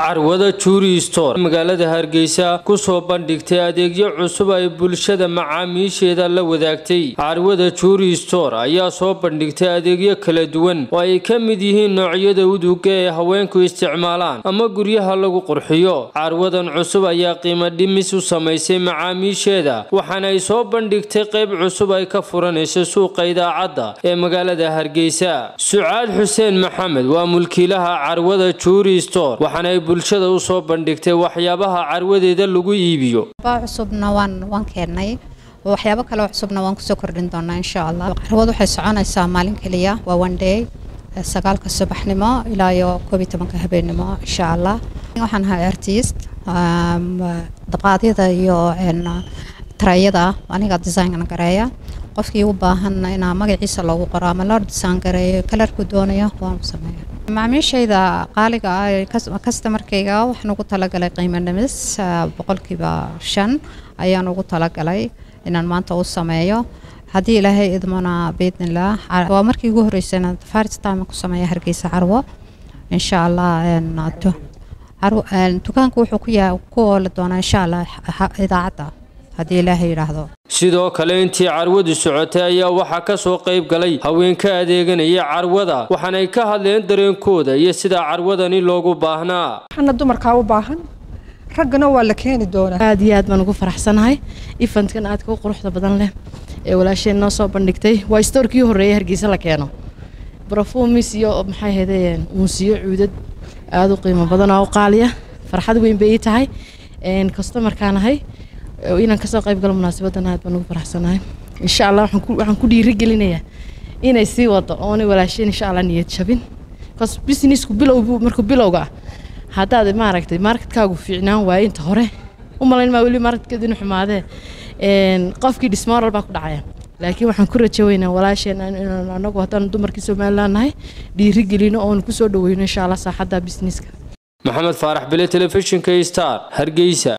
carwada juuri store magaalada hargeysa kusoo bandhigtay adeegyo cusub ay bulshada macaamiisheeda la wadaagtay carwada juuri store ayaa soo bandhigtay adeegyo kala duwan oo ay ka mid yihiin noocyada uduga ee haweenku isticmaalaan ama guryaha lagu qurxiyo carwadan cusub ayaa qiimo dhimis u samaysay macaamiisheeda waxaana ay soo bandhigtay qayb cusub ay ka furanayso suuqa idaacadda ee magaalada hargeysa sucaad xuseen maxamed waa mulkiilaha carwada juuri store waxaana ay bulshada u soo bandhigtay waxyaabaha carwadeeda lagu iibiyo cusubna waan waan keennay waxyaabo kale cusubna waan kusoo kordhin doonaa insha allah carwad waxay soconaysaa maalin keliya waa one day sagaalka subaxnimo ilaa iyo koob iyo tobanka habeenimo insha allah waxaan ahay artist daqaadyada iyo tarayada aniga design gareeya qofkii u baahan inaa magaciisa loogu qoro ama loo design gareeyo kalarku doonayo waan sameeya macaamiishayda qaaliga ah kastamarkayga waxaan ugu talagalay qiimo dhimis boqolkiiba shan ayaan ugu talagalay inaan maanta u sameeyo haddii ilaahay idmona biidnilah waa markii ugu horreysayna first time ku sameeya hargeysa carwo insha allah dukaanku wuxuu ku yaa ku ooli doonaa insha allah idaacadda haddii ilaahay yidhaahdo sidoo kale intii carwadu socotay ayaa waxaa ka soo qayb galay haweenka adeeganaya carwada waxaanay ka hadleen dareenkooda iyo sida carwadani loogu baahnaa waxaana dumarkaa u baahan raggana waa la keeni doonaa aad iyo aad baan ugu faraxsanahay ifantkan aadka u quruxda badan leh ee walaasheen noo soo bandhigtay waa stoorkii horreeyay hargeysa la keeno brofumis iyo maxay ahaydeen uunsiyo cuudad aada u qiimo badan oo u qaaliya farxad weyn bay ii tahay kastomarkaan ahay inaan kasoo qayb galo munaasabadan aad baan ugu faraxsanahay insha allah waxaan ku dhiirigelinayaa inay sii wado oonay walaasheen insha allah niyad jabin bcause businessku bilow markuu bilowga ah haddaad maaragtay marketkaagu fiicnaan waaye inta hore u malayn maa weli marketkeedu inu xumaadee qofkii dhismooral baa ku dhacaya laakiin waxaan ku rajo weynaa walaasheen inaan anagu haddaan dumarkii somaliland nahay dhiirigelino oonu kusoo dhaweyno insha allah saaxadda businesska maxamed faarax bile telefishinka star hargeysa